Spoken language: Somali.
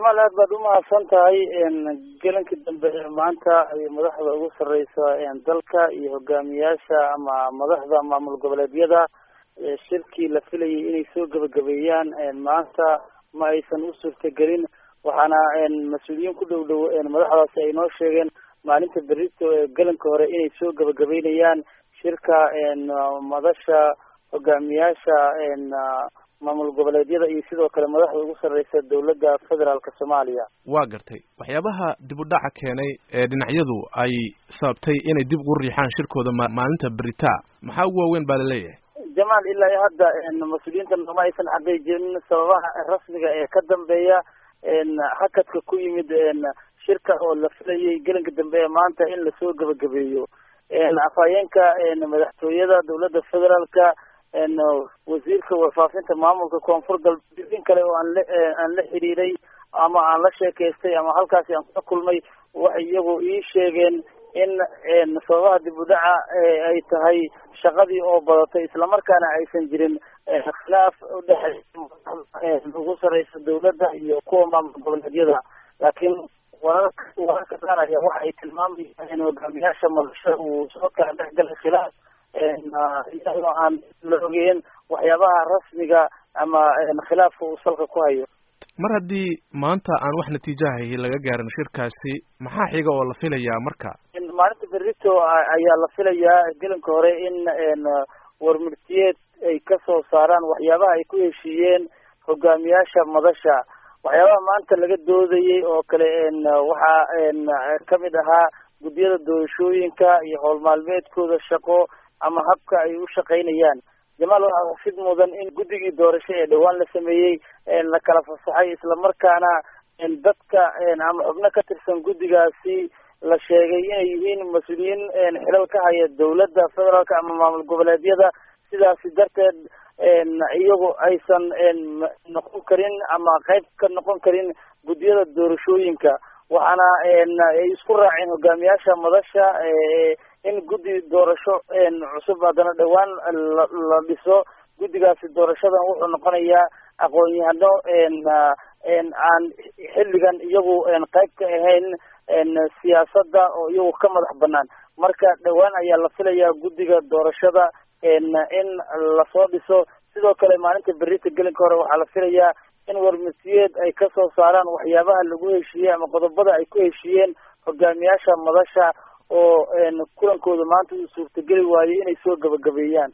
jamaal aad baad umahadsan tahay gelinka dambe ee maanta ay madaxda ugu sareysa dalka iyo hogaamiyaasha ama madaxda maamul goboleedyada shirkii la filayay inay soo gebagabeeyaan maanta ma aysan u suurtagelin waxaana mas-uuliyiin ku dhow dhow madaxdaasi ay noo sheegeen maalinta berito ee gelinka hore inay soo gebagabeynayaan shirka madasha hogaamiyaasha maamul goboleedyada iyo sidoo kale madaxda ugu sarreysa dowladda federaalka soomaaliya waa gartay waxyaabaha dib u dhaca keenay ee dhinacyadu ay sababtay inay dib ugu riixaan shirkooda maalinta beritaa maxaa ugu waaweyn baa laleeyahay jamaal ilaa iyo hadda mas-uuliyiinta nooma aysan xaqiijinin sababaha rasmiga ee ka dambeeya hakadka ku yimid shirka oo la filayay gelinka dambe ee maanta in lasoo gebagabeeyo afhayeenka madaxtooyada dowladda federaalka wasiirka warfaafinta maamulka koonfur galbeed in kale oo aan la aan la xiriiray ama aan la sheekaystay ama halkaasi aan kula kulmay waxay iyagu ii sheegeen in sababaha dib u dhaca ay tahay shaqadii oo badatay islamarkaana aysan jirin khilaaf udhexeeya ugu sareysa dowladda iyo kuwa maamul goboleedyada laakiin wararka wararka qaar ayaa waxa ay tilmaamayaan in hogaamiyaasha madasha uu soo kala dhexgalay khilaaf iyadoo aan la ogeyn waxyaabaha rasmiga ama khilaafka uu salka ku hayo mar haddii maanta aan wax natiijahay laga gaarin shirkaasi maxaa xiga oo la filayaa marka maalinta berito ayaa la filayaa gelinka hore in warmurtiyeed ay kasoo saaraan waxyaabaha ay ku heshiiyeen hogaamiyaasha madasha waxyaabaha maanta laga doodayay oo kale waxaa kamid ahaa guddiyada doorashooyinka iyo howl maalmeedkooda shaqo ama habka ay u shaqaynayaan jamaal waxaa xusid mudan in guddigii doorasho ee dhowaan la sameeyey la kala fasaxay islamarkaana dadka ama xubno ka tirsan guddigaasi la sheegay inay yihiin mas-uuliyiin xilal ka haya dowladda federaalka ama maamul goboleedyada sidaasi darteed iyagu aysan noqon karin ama qayb ka noqon karin guddiyada doorashooyinka waxaana ay isku raaceen hogaamiyaasha madasha in guddi doorasho cusub haddana dhowaan la dhiso guddigaasi doorashadan wuxuu noqonayaa aqoon-yahano aan xilligan iyagu qayb ka ahayn siyaasadda oo iyagu ka madax banaan marka dhowaan ayaa la filayaa guddiga doorashada in lasoo dhiso sidoo kale maalinta berita gelinka hore waxaa la filayaa in warmasiyeed ay kasoo saaraan waxyaabaha lagu heshiiyey ama qodobada ay ku heshiiyeen hogaamiyaasha madasha oo kulankooda maanta uu suurtageli waayey inay soo gebagabeeyaan